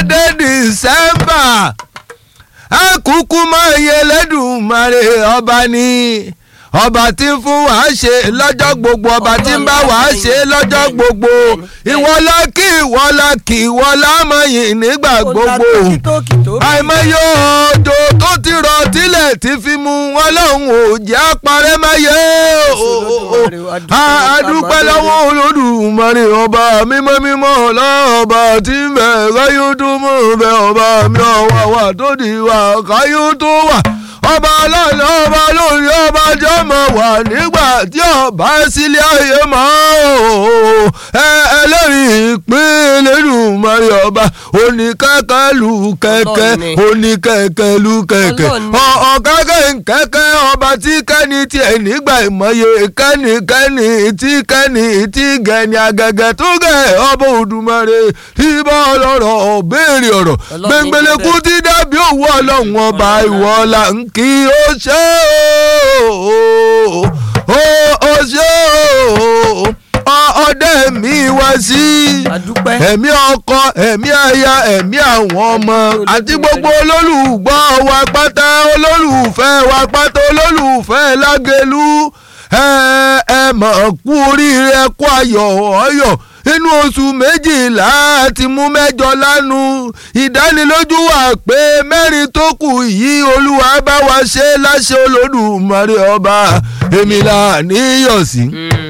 dé dìsẹ́mbà ẹ kúkú mọ iye lẹ́dùnmarè ọba ni ọba tí ń fún wa ṣe lọ́jọ́ gbogbo ọba tí ń bá wa ṣe lọ́jọ́ gbogbo ìwọ la kí ìwọ la kí ìwọ la mọ̀yìn nígbà gbogbo àìmọye òjò tó ti rọ̀ tílẹ̀ ti fi mu wọn lọ́hùn ò jẹ́ àparẹ́ máyé àdúpẹ́ lọ́wọ́ olódùmarè ọba mímọ́ mímọ́ lọ́ọ̀ba tí ń bẹ̀ káyọ̀ tó mọ̀ bẹ́ ọba mi ọ̀wà wà tó di wà káyọ̀ tó wà ọba ọlọ́run ọba lórí ọba jẹ́ mọ̀ wà nígbà tí ọba sílé ayé mọ́ ẹ ẹlẹ́rìí ìpín Elédùmarè ọba oníkẹ́kẹ́ lu kẹ́kẹ́ oníkẹ́kẹ́ lu kẹ́kẹ́ ọ̀kẹ́kẹ́ nkẹ́kẹ́ ọba tí kẹ́ni tiẹ̀ nígbà ìmọ̀ye kẹ́ni kẹ́ni tí kẹ́ni tí gẹ̀ni agẹ́gẹ́ tó gẹ̀ ọba Òdùmarè tí bá ọlọ́rọ̀ béèrè ọ̀rọ̀ gbẹngbẹlẹ́kú tí dábì òwú ọlọ́run ọba ìwọ la ń kí ó ṣe ó ó ṣe ó ọdẹ mi wá sí ẹ̀mí ọkọ ẹ̀mí aya ẹ̀mí àwọn ọmọ àti gbogbo olólùgbọ́ wa pátá olólùfẹ́ wa pátá olólùfẹ́ lágẹ̀lú ẹ ẹ mọ̀ kú oríire kú ayọ̀ ọyọ̀ inú oṣù méjìlá ti mú mẹ́jọ lánu ìdánilójú wà pé mẹ́rin tó kù yìí olúwa bá wa ṣe láṣẹ olódùmarè ọba èmi là níyọ̀ sí. Mm